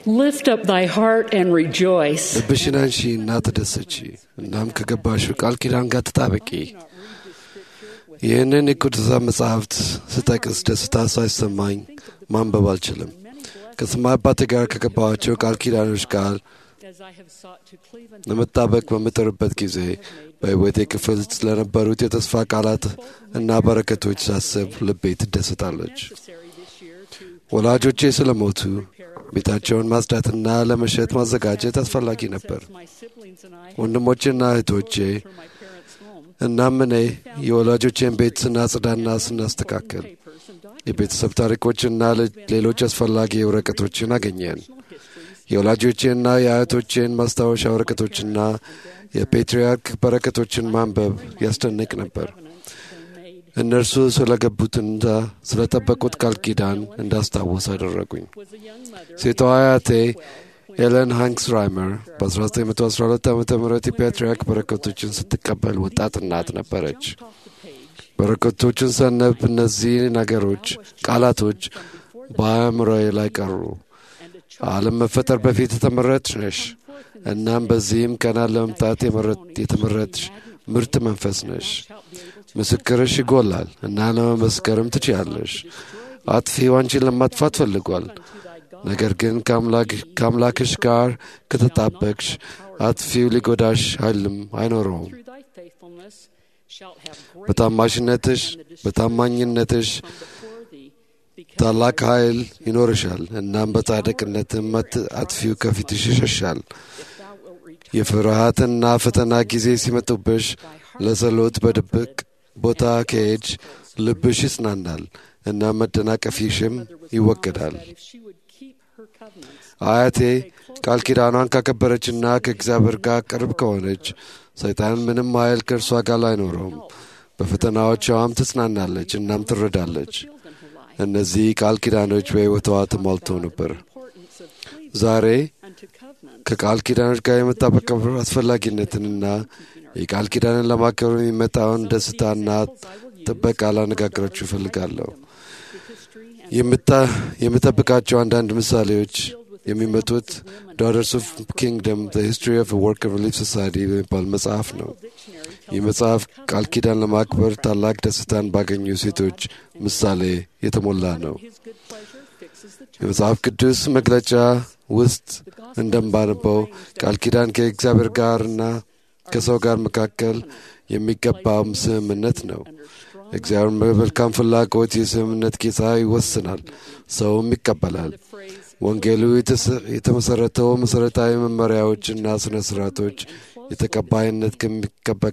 Lift up thy heart and rejoice. ልብሽን አንሺ እና ተደሰቺ። እናም ከገባሽው ቃል ኪዳን ጋር ተጣበቂ። ይህንን የቅዱሳን መጻሕፍት ስጠቅስ ደስታ ሳይሰማኝ ማንበብ አልችልም። ከሰማይ አባቴ ጋር ከገባኋቸው ቃል ኪዳኖች ጋር As I have sought to cleave unto ለመጣበቅ በምጥርበት ጊዜ በሕይወቴ ክፍል ስለነበሩት የተስፋ ቃላት እና በረከቶች ሳስብ ልቤ ትደሰታለች። necessary this year to ወላጆቼ ስለሞቱ ቤታቸውን ማጽዳትና ለመሸጥ ማዘጋጀት አስፈላጊ ነበር። my siblings and I ወንድሞቼና እህቶቼ for my parents' home እናም እኔ የወላጆቼን ቤት ስናጽዳና ስናስተካከል papers and documents የቤተሰብ ታሪኮችና ለ- ሌሎች አስፈላጊ ወረቀቶችን አገኘን። histories የወላጆቼና የአያቶቼን ማስታወሻ ወረቀቶችና የፔትርያርክ በረከቶችን ማንበብ ያስደንቅ ነበር። covenants they made እነርሱ ስለገቡትና ስለጠበቁት ቃል ኪዳን እንዳስታውስ አደረጉኝ። was a young mother ሴቷ አያቴ ኤለን ሃንክስ ራይመር በ1912 ዓ ም የፔትርያርክ በረከቶችን ስትቀበል ወጣት እናት ነበረች። off the page በረከቶችን ሰነብ እነዚህ ነገሮች ቃላቶች በአእምሮዬ ላይ ቀሩ። and a child ዓለም መፈጠር በፊት የተመረጥሽ ነሽ። እናም በዚህም ቀና ለመምጣት የመረጥ- የተመረጥሽ ምርጥ መንፈስ ነሽ። shalt be able to ምስክርሽ ይጎላል እና ለመመስከርም ትችያለሽ። አጥፊው አንቺን ለማጥፋት ፈልጓል። to thy God ነገር ግን ከአምላክ- ከአምላክሽ ጋር ከተጣበቅሽ አጥፊው ሊጎዳሽ ኃይልም አይኖረውም። through thy faithfulness shalt have great በታማሽነትሽ በታማኝነትሽ before thee because ታላቅ ኃይል ይኖርሻል። እናም በጻድቅነትም አት- አጥፊው ከፊትሽ ይሸሻል። thou wilt return የፍርሃትና ፈተና ጊዜ ሲመጡብሽ ለጸሎት በድብቅ ቦታ ከሄድሽ ልብሽ ይጽናናል እና መደናቀፊሽም ይወገዳል። that if she would keep her covenants አያቴ ቃል ኪዳኗን ካከበረችና ከእግዚአብሔር ጋር ቅርብ ከሆነች ሰይጣን ምንም ኃይል ከእርሷ ጋር አይኖረውም። በፈተናዎቿም ትጽናናለች እናም ትረዳለች። filled in her life እነዚህ ቃል ኪዳኖች በሕይወቷ ተሞልተው ነበር። importance of cleaving ዛሬ unto covenants ከቃል ኪዳኖች ጋር የመጣበቅ አስፈላጊነትንና የቃል ኪዳንን ለማክበር የሚመጣውን ደስታና ጥበቃ ላነጋግራችሁ እፈልጋለሁ። the history and የምታ- የምጠብቃቸው አንዳንድ ምሳሌዎች የሚመጡት ዳughters ኦፍ ኪንግደም ዘ ሂስትሪ ኦፍ ወርክ ሪሊፍ ሶሳይቲ በሚባል መጽሐፍ ነው። dictionary ይህ መጽሐፍ ቃል ኪዳን ለማክበር ታላቅ ደስታን ባገኙ ሴቶች ምሳሌ የተሞላ ነው። his good pleasure fixes the terms የመጽሐፍ ቅዱስ መግለጫ ውስጥ እንደምባነበው ቃል ኪዳን ከእግዚአብሔር ጋርና ከሰው ጋር መካከል የሚገባው ስምምነት ነው። እግዚአብሔር በመልካም ፍላጎት የስምምነት ጌታ ይወስናል፣ ሰውም ይቀበላል። phrase ወንጌሉ የተሰ- የተመሰረተው መሠረታዊ መመሪያዎችና ሥነ ሥርዓቶች የተቀባይነት ከሚቀበ-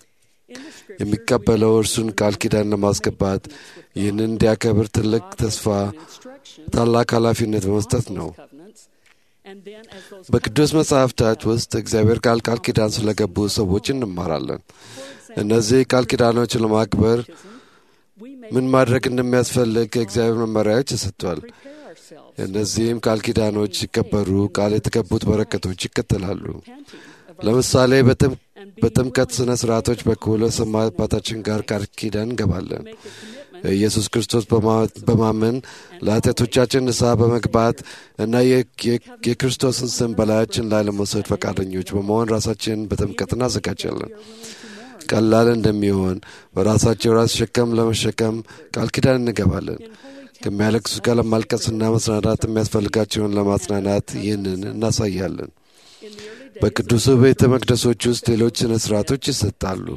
የሚቀበለው እርሱን ቃል ኪዳን ለማስገባት ይህንን እንዲያከብር ትልቅ ተስፋ፣ instruction ታላቅ ኃላፊነት በመስጠት ነው። covenants and then as those በቅዱስ መጽሐፍታት ውስጥ እግዚአብሔር ቃል ቃል ኪዳን ስለገቡ ሰዎች እንማራለን። እነዚህ ቃል ኪዳኖችን ለማክበር we may ምን ማድረግ እንደሚያስፈልግ ከእግዚአብሔር መመሪያዎች ተሰጥቷል። prepare ourselves እነዚህም ቃል ኪዳኖች ሲከበሩ ቃል የተገቡት በረከቶች ይከተላሉ። repenting of ለምሳሌ በጥም- በጥምቀት ሥነ ሥርዓቶች በኩል ሰማይ አባታችን ጋር ቃል ኪዳን እንገባለን። make a commitment ኢየሱስ ክርስቶስ በማ- በማመን ለኃጢአቶቻችን ንስሐ በመግባት እና የ- የ- የክርስቶስን ስም በላያችን ላይ ለመውሰድ ፈቃደኞች በመሆን ራሳችንን በጥምቀት እናዘጋጃለን። ቀላል እንደሚሆን በራሳቸው ራስ ሸከም ለመሸከም ቃል ኪዳን እንገባለን። ከሚያለቅሱ ጋር ለማልቀስና መጽናናት የሚያስፈልጋቸውን ለማጽናናት ይህንን እናሳያለን። በቅዱሱ ቤተ መቅደሶች ውስጥ ሌሎች ሥነ ሥርዓቶች ይሰጣሉ።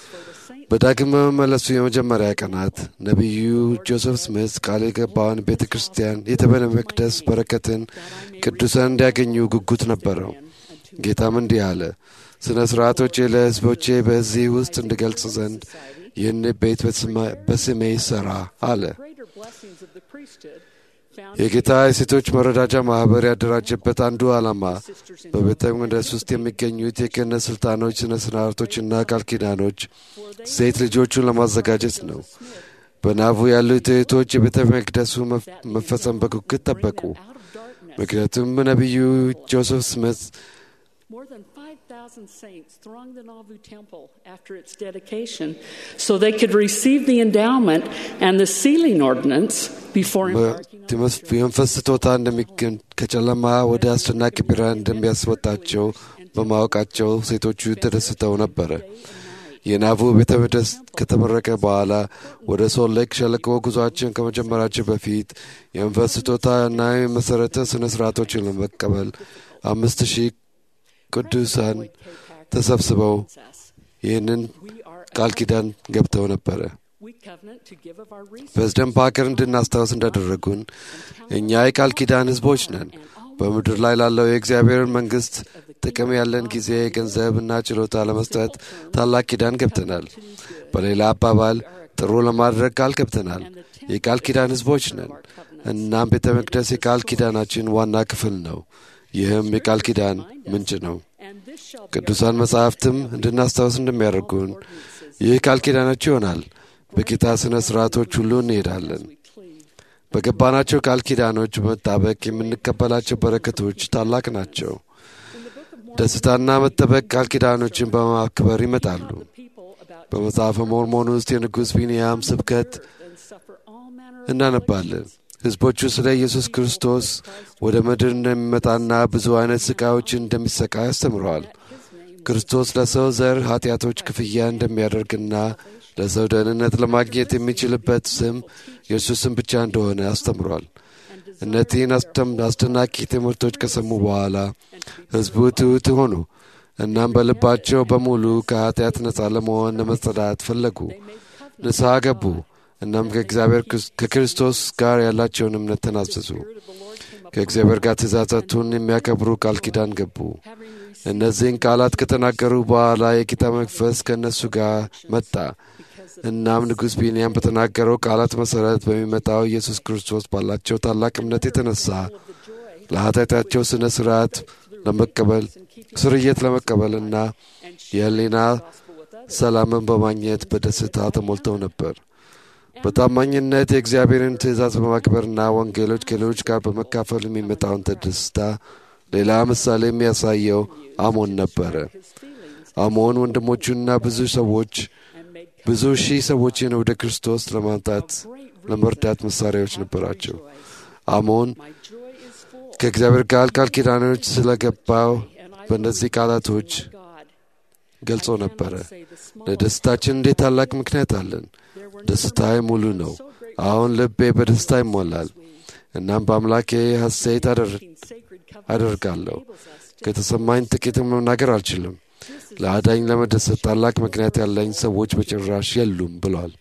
በዳግም በመመለሱ የመጀመሪያ ቀናት ነቢዩ ጆሴፍ ስሚት ቃል የገባውን ቤተ ክርስቲያን የቤተ መቅደስ በረከትን ቅዱሳን እንዲያገኙ ጉጉት ነበረው። ጌታም እንዲህ አለ፣ ሥነ ሥርዓቶቼ ለሕዝቦቼ በዚህ ውስጥ እንድገልጽ ዘንድ ይህን ቤት በስማ- በስሜ ይሠራ አለ። greater blessings of the priesthood found የጌታ የሴቶች መረዳጃ ማኅበር ያደራጀበት አንዱ ዓላማ በቤተ መቅደስ ውስጥ የሚገኙት የክህነት ሥልጣኖች፣ ሥነ ሥርዓቶችና ቃል ኪዳኖች ሴት ልጆቹን ለማዘጋጀት ነው። በናቡ ያሉት እህቶች የቤተ መቅደሱ መፍ- መፈጸም በጉጉት ጠበቁ። out of darkness ምክንያቱም ነቢዩ ጆሴፍ ስሚት more than 5,000 12,000 saints thronged the Nauvoo Temple after its dedication so they could receive the endowment and the sealing ordinance before embarking on the journey. የመንፈስ ስጦታ እንደሚገኝ ከጨለማ ወደ አስደናቂ ብርሃን እንደሚያስወጣቸው በማወቃቸው ሴቶቹ ተደስተው ነበረ። የናቡ ቤተ መቅደስ ከተመረቀ በኋላ ወደ ሶል ሌክ ሸለቆ ጉዞአችን ከመጀመራችን በፊት የመንፈስ ስጦታ እና የመሠረተ ሥነ ሥርዓቶችን ለመቀበል አምስት ሺህ ቅዱሳን ተሰብስበው ይህንን ቃል ኪዳን ገብተው ነበረ። We covenant to give of our resources ፕሬዝደንት ፓከር እንድናስታውስ እንዳደረጉን እኛ የቃል ኪዳን ሕዝቦች ነን። በምድር ላይ ላለው የእግዚአብሔርን መንግሥት ጥቅም ያለን ጊዜ፣ ገንዘብ እና ችሎታ ለመስጠት ታላቅ ኪዳን ገብተናል። በሌላ አባባል ጥሩ ለማድረግ ቃል ገብተናል። የቃል ኪዳን ሕዝቦች ነን። እናም ቤተ መቅደስ የቃል ኪዳናችን ዋና ክፍል ነው። ይህም የቃል ኪዳን ምንጭ ነው። and this shall be ቅዱሳን መጻሕፍትም እንድናስታውስ እንደሚያደርጉን ይህ ቃል ኪዳናችሁ ይሆናል። በጌታ ሥነ ሥርዓቶች ሁሉ እንሄዳለን። we cleave. በገባናቸው ቃል ኪዳኖች በመጣበቅ የምንቀበላቸው በረከቶች ታላቅ ናቸው። ደስታና መጠበቅ ቃል ኪዳኖችን በማክበር ይመጣሉ። People about በመጽሐፈ ሞርሞን ውስጥ የንጉሥ ቢንያም ስብከት and suffer all manner of እናነባለን። ሕዝቦቹ ስለ ኢየሱስ ክርስቶስ ወደ ምድር እንደሚመጣና ብዙ አይነት ሥቃዮችን እንደሚሰቃይ አስተምረዋል። ክርስቶስ ለሰው ዘር ኃጢአቶች ክፍያ እንደሚያደርግና ለሰው ደህንነት ለማግኘት የሚችልበት ስም የእርሱ ስም ብቻ እንደሆነ አስተምሯል። እነዚህን አስደም- አስደናቂ ትምህርቶች ከሰሙ በኋላ ሕዝቡ ትሑት ሆኑ። እናም በልባቸው በሙሉ ከኃጢአት ነፃ ለመሆን ለመጸዳት ፈለጉ። ንስሐ ገቡ። እናም ከእግዚአብሔር ክርስ- ከክርስቶስ ጋር ያላቸውን እምነት ተናዘዙ። ከእግዚአብሔር ጋር ትእዛዛቱን የሚያከብሩ ቃል ኪዳን ገቡ። እነዚህን ቃላት ከተናገሩ በኋላ የጌታ መንፈስ ከእነሱ ጋር መጣ። እናም ንጉሥ ቢንያም በተናገረው ቃላት መሠረት በሚመጣው ኢየሱስ ክርስቶስ ባላቸው ታላቅ እምነት የተነሳ ለኃጢአታቸው ሥነ ሥርዓት ለመቀበል ስርየት ለመቀበልና የሕሊና ሰላምን በማግኘት በደስታ ተሞልተው ነበር። በታማኝነት የእግዚአብሔርን ትእዛዝ በማክበርና ወንጌሎች ከሌሎች ጋር በመካፈል የሚመጣውን ደስታ ሌላ ምሳሌ የሚያሳየው አሞን ነበረ። አሞን ወንድሞቹና ብዙ ሰዎች ብዙ ሺህ ሰዎችን ወደ ክርስቶስ ለማምጣት ለመርዳት መሳሪያዎች ነበራቸው። አሞን my joy is full. ከእግዚአብሔር ጋር ቃል ኪዳኖች ስለገባው በእነዚህ ቃላቶች God, ገልጾ ነበረ። say the small ለደስታችን እንዴት ታላቅ ምክንያት አለን። ደስታዬ ሙሉ ነው። አሁን ልቤ በደስታ ይሞላል። እናም በአምላኬ ሐሴት አደር- sacred covenant አደርጋለሁ። ከተሰማኝ ጥቂትም መናገር አልችልም። ለአዳኝ ለመደሰት ታላቅ ምክንያት ያለኝ ሰዎች በጭራሽ የሉም ብሏል።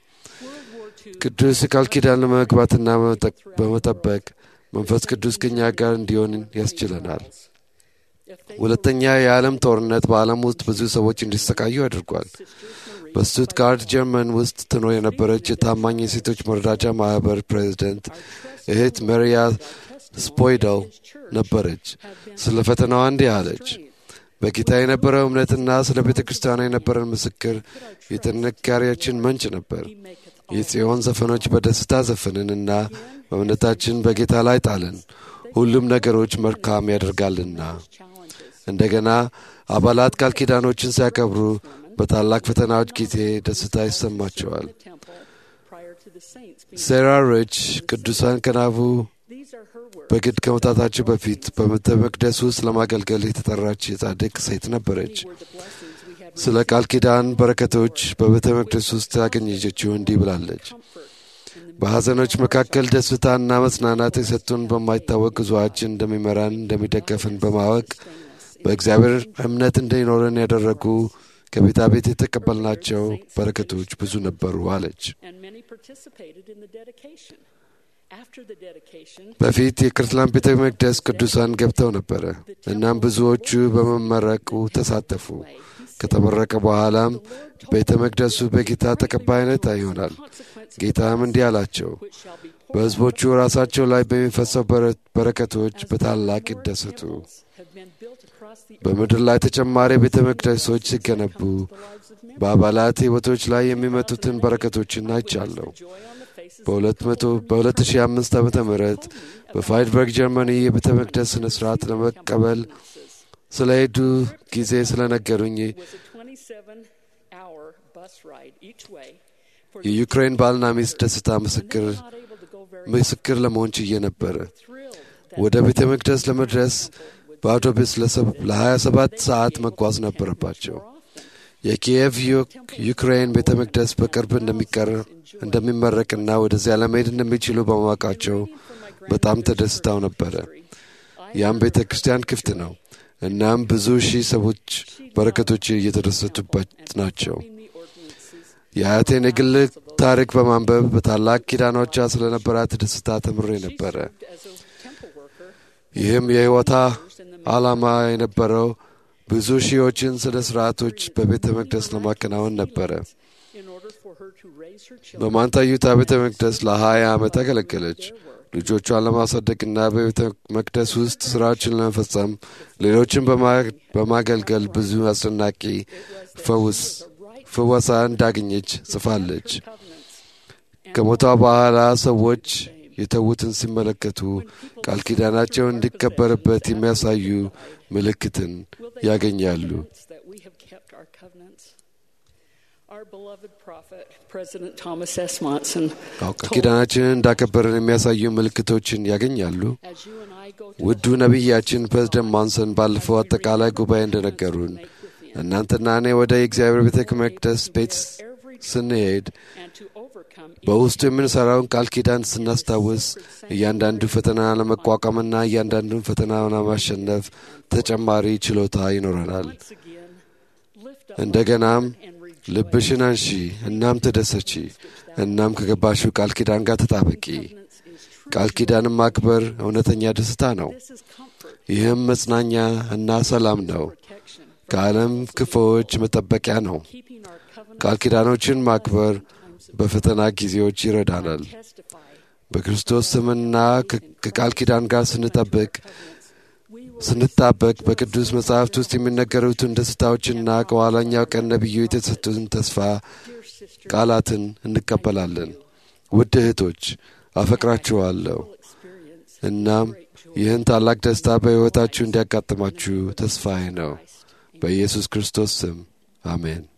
ቅዱስ ቃል ኪዳን ለመግባትና በመጠቅ- በመጠበቅ መንፈስ ቅዱስ ከኛ ጋር እንዲሆን ያስችለናል። ሁለተኛ የዓለም ጦርነት በዓለም ውስጥ ብዙ ሰዎች እንዲሰቃዩ አድርጓል። በስቱትጋርት ጀርመን ውስጥ ትኖር የነበረች የታማኝ የሴቶች መረዳጃ ማኅበር ፕሬዚደንት እህት መሪያ ስፖይደል ነበረች። ስለ ፈተናዋ እንዲህ አለች። በጌታ የነበረው እምነትና ስለ ቤተ ክርስቲያኗ የነበረን ምስክር የጥንካሬያችን ምንጭ ነበር። የጽዮን ዘፈኖች በደስታ ዘፈንንና በእምነታችን በጌታ ላይ ጣልን። ሁሉም ነገሮች መልካም ያደርጋልና። እንደገና አባላት ቃል ኪዳኖችን ሲያከብሩ በታላቅ ፈተናዎች ጊዜ ደስታ ይሰማቸዋል። temple prior to the saints being. ሴራ ሪች ቅዱሳን ከናቡ These are her words. በግድ ከመውጣታቸው በፊት በቤተ መቅደስ ውስጥ ለማገልገል የተጠራች የጻድቅ ሴት ነበረች። Were the blessings we have ስለ ቃል ኪዳን በረከቶች በቤተ መቅደስ ውስጥ ያገኘችው እንዲህ ብላለች። በሐዘኖች መካከል ደስታና መጽናናት የሰጡን በማይታወቅ ጉዞአችን እንደሚመራን እንደሚደገፍን በማወቅ በእግዚአብሔር እምነት እንዲኖረን ያደረጉ ከቤታ ቤት የተቀበልናቸው በረከቶች ብዙ ነበሩ አለች። and many participated in the dedication. After the dedication, በፊት የክርስቲያን ቤተ መቅደስ ቅዱሳን ገብተው ነበረ። እናም ብዙዎቹ በመመረቁ ተሳተፉ። ከተመረቀ በኋላም ቤተ መቅደሱ በጌታ ተቀባይነት ይሆናል። ጌታም እንዲህ አላቸው፣ shall be በሕዝቦቹ ራሳቸው ላይ በሚፈሰው በረ- በረከቶች በታላቅ ይደሰቱ። have been built across the በምድር ላይ ተጨማሪ ቤተ መቅደሶች ሲገነቡ በአባላት ሕይወቶች ላይ የሚመጡትን በረከቶችን አይቻለሁ። joy on the faces በ200 በ2005 ዓ ም በፋይድበርግ ጀርመኒ የቤተ መቅደስ ሥነ ሥርዓት ለመቀበል ስለ ሄዱ ጊዜ ስለነገሩኝ was a 27 hour bus ride each way for የዩክሬን ባልና ሚስት ደስታ ምስክር not able to go very ምስክር ለመሆን ችዬ ነበረ። thrilled ወደ ቤተ መቅደስ ለመድረስ በአውቶቡስ ለ27 ሰዓት መጓዝ ነበረባቸው። የኪየቭ ዩ- ዩክሬን ቤተ መቅደስ በቅርብ እንደሚቀር እንደሚመረቅና ወደዚያ ለመሄድ እንደሚችሉ በማወቃቸው በጣም ተደስተው ነበረ። ያም ቤተ ክርስቲያን ክፍት ነው። እናም ብዙ ሺህ ሰዎች በረከቶች እየተደሰቱበት ናቸው። the ordinances የአያቴን የግል ታሪክ በማንበብ በታላቅ ኪዳኖቿ ስለነበራት ደስታ ተምሬ ነበረ። as a temple worker ይህም የሕይወታ ዓላማ የነበረው ብዙ ሺዎችን ስለ ሥርዓቶች በቤተ መቅደስ ለማከናወን ነበረ። in order for her to raise her children በማንታዩታ ቤተ መቅደስ ለሀያ ዓመት አገለገለች። ልጆቿን ለማሳደግና በቤተ መቅደስ ውስጥ ሥራዎችን ለመፈጸም ሌሎችን በማ- በማገልገል ብዙ አስደናቂ ፈውስ ፍወሳ እንዳገኘች ጽፋለች። covenants ከሞቷ በኋላ ሰዎች የተዉትን ሲመለከቱ ቃል ኪዳናቸው እንዲከበርበት የሚያሳዩ ምልክትን ያገኛሉ። evidence that we have kept our covenants. Our beloved prophet, President Thomas S. Monson, አዎ ቃል ኪዳናችንን እንዳከበርን የሚያሳዩ ምልክቶችን ያገኛሉ። as you and I go to ውዱ ነቢያችን ፕሬዝደንት ማንሰን ባለፈው አጠቃላይ ጉባኤ እንደነገሩን እናንተና እኔ ወደ የእግዚአብሔር ቤተ መቅደስ ቤት ስንሄድ and to overcome በውስጡ የምንሠራውን ቃል ኪዳን ስናስታውስ እያንዳንዱ ፈተና ለመቋቋምና እያንዳንዱን ፈተና ለማሸነፍ ተጨማሪ ችሎታ ይኖረናል። once again lift up እንደገናም and rejoice. ልብሽን አንሺ፣ እናም ተደሰቺ፣ እናም ከገባሽው ቃል ኪዳን ጋር ተጣበቂ። Covenants is true. ቃል ኪዳንን ማክበር እውነተኛ ደስታ ነው። This is comfort, ይህም መጽናኛ እና ሰላም ነው። protection, ከዓለም ክፉዎች መጠበቂያ ነው። keeping our covenant ቃል ኪዳኖችን ማክበር በፈተና ጊዜዎች ይረዳናል። testify. በክርስቶስ ስምና ከ- ከቃል ኪዳን ጋር ስንጠብቅ We will ስንጣበቅ በቅዱስ መጽሐፍት ውስጥ የሚነገሩትን ደስታዎችና ከኋላኛው ቀን ነቢዩ የተሰጡትን ተስፋ dear sister ቃላትን እንቀበላለን። ውድ እህቶች አፈቅራችኋለሁ። experience እናም ይህን ታላቅ ደስታ በሕይወታችሁ እንዲያጋጥማችሁ ተስፋዬ ነው። በኢየሱስ ክርስቶስ ስም አሜን።